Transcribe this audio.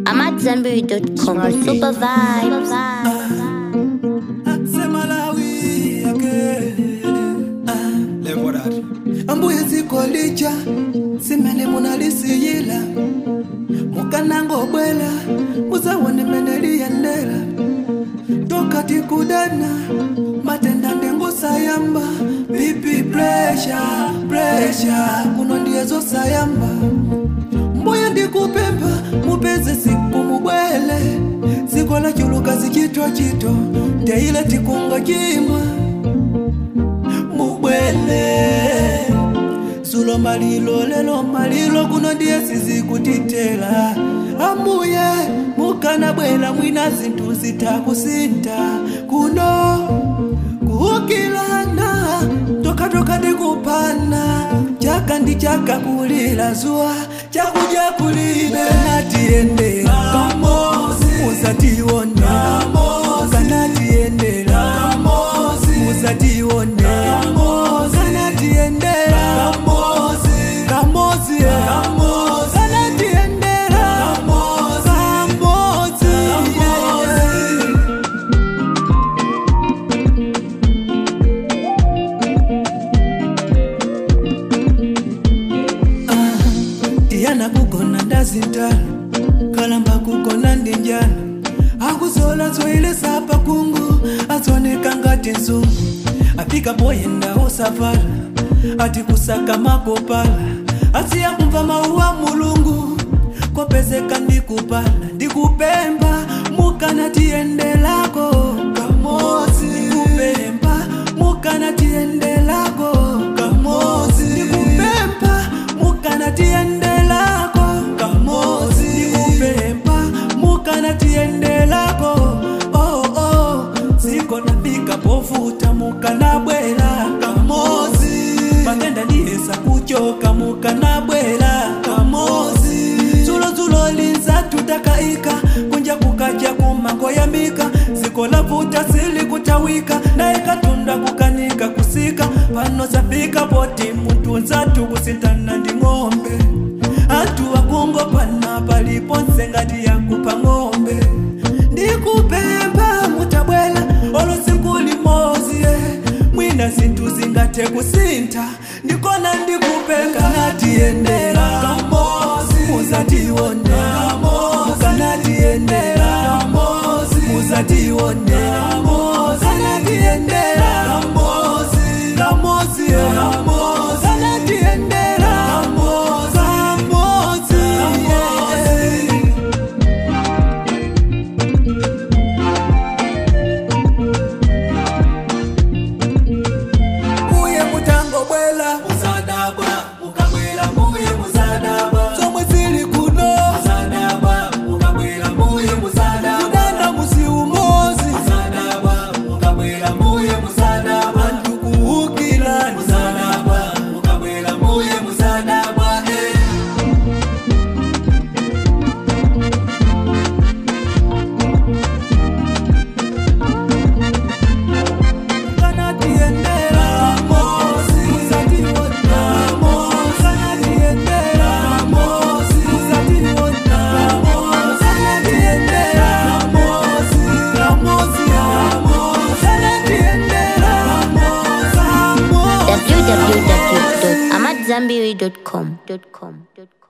I'm at Zenberry.com. Super vibes. semalawi yake levorari ambuye dziko lija simene munalisiyila mukanangobwela muzawone mene liyendera tokati kudana matenda ndengosayamba pipi presha presha kuno ndiye zosayamba mbuye ndikupempha mupeze siku mubwele dziko la chuluka zichitochito ndeile tikunga chimwa mubwele zulo malilo lelo malilo kuno ndiye sizikutitela ambuye mukanabwela mwina zinthu zitakusinta kuno kuukilana tokatoka ndikupana chaka ndi chaka kulila zuwa chakuja kulibe kanatiyendera musatiwonera kanatiyendera musatiwonera kanatiyendera kamozi kanatiyendera kamozi tiyana kugona ndazintala kalamba kugona ndi njala akuzola zoyilesa pakungu azoneka ngati nzungu afika poyenda osafala ati kusaka makopala asiya kumva mauwa mulungu kopezeka ndikupala ndikupemba mukana tiyendelako kamozi ndikupemba mukana tiyendelako kamozi ndikupemba mukana tiyendelako kamozi ndikupemba mukana tiyendelako oh, oh. ziko nafika pofuta mukanabwela kamozi matenda ndiyesa kuchoka mukanabwela kamozi zulozulo linza tutakaika kunja kukaja kumangoyambika ziko lavuta sili kutawika naye katunda kukanika kusika pano zafika poti mutunza tukusintana ndi ng'ombe atu wakungo pana paliponse ngati yakupa ng'ombe ndikupemba mutabwela olusiku limozi eh. mwina zinthu zingathe kusintha ndikona ndikupemba natiyendera muzatiwonera mukanatiyendera muzatiwonera kanatiyendera kamozi eh. kanatiyendera kamozi yeah. muye mutangobwela muzadabwa mukabwela muye muzadabwa zomwe zili kuno muzadabwa mukabwela muye muzadabwa kudanda musi umozi muzadabwa mukabwela muye muzadabwa antikuukilani muzadabwa mukabwela muye muzadabwa eh. kanatiyendera mozi muzatiwona mozi kanatiyendera mozi muzatiwona mozi kanatiyendera mozi kamozi mozi kanatiyendera mozi mozi www.amatzambiri.com.